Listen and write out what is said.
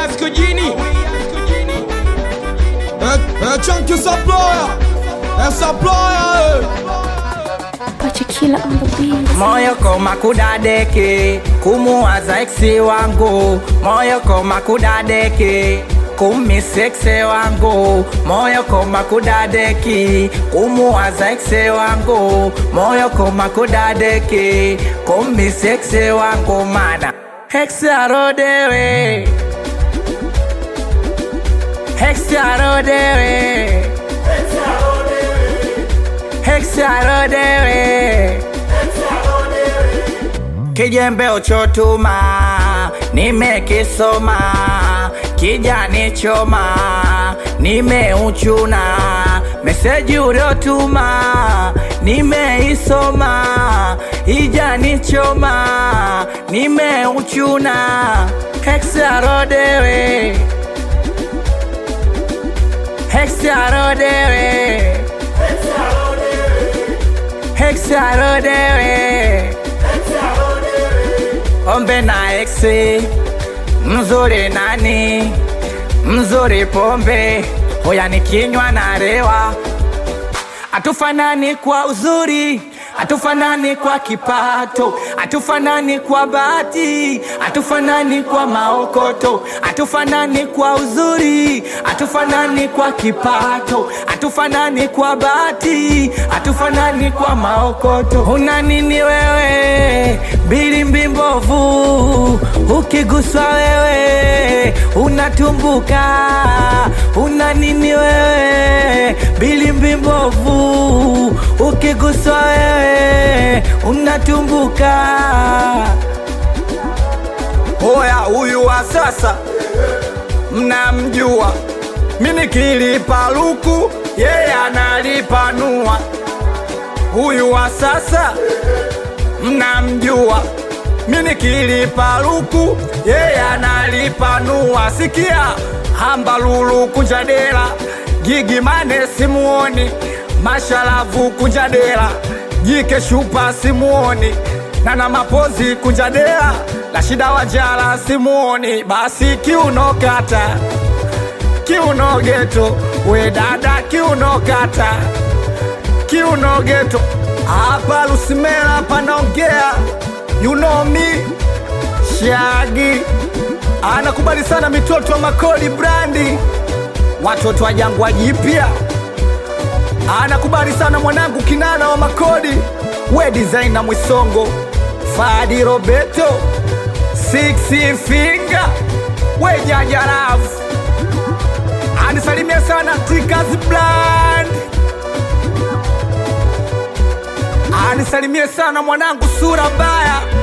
Yaskujini É, é Chunky Supplier, é Supplier, Pachikila on the beat. moyo koma kudadeki kumuwaza eksi wangu moyo koma kudadeki kumisekse wangu moyo koma kudadeki kumuwaza ekse wangu moyo koma kudadeki kumisekse wangu mana heksarodewe heksarodewe heksarodewe kijembe uchotuma nimekisoma kijani choma nimeuchuna meseji uliotuma nimeisoma ijani choma nimeuchuna heksarodewe heksarodewe heksarodewe ombe na exe mzuri nani mzuri pombe hoya nikinywa na rewa hatufanani kwa uzuri hatufanani kwa kipato hatufanani kwa bahati hatufanani kwa maokoto hatufanani kwa uzuri hatufanani kwa kipato hatufanani kwa bahati hatufanani kwa maokoto una nini wewe bilimbi mbovu ukiguswa wewe unatumbuka una nini wewe bilimbi mbovu ukiguswa wewe unatumbuka hoya huyu wa sasa mnamjua mimi kilipa luku yeye analipanua huyu wa sasa mnamjua mimi kilipa luku yeye analipanua sikia hamba lulu kunjadela gigi mane simuoni mashalavu kunjadela jike shupa simuoni nana mapozi kunjadela la shida wajala simuoni basi kiunokata kiuno geto we dada kiuno kata kiuno geto hapa lusimela panaongea you know me shagi anakubali sana mitoto wa makodi brandi watoto wa jangwa jipya anakubali sana mwanangu kinana wa makodi we designer mwisongo fadi roberto six finger we jajarafu anisalimia sana tikas bland anisalimie sana mwanangu sura mbaya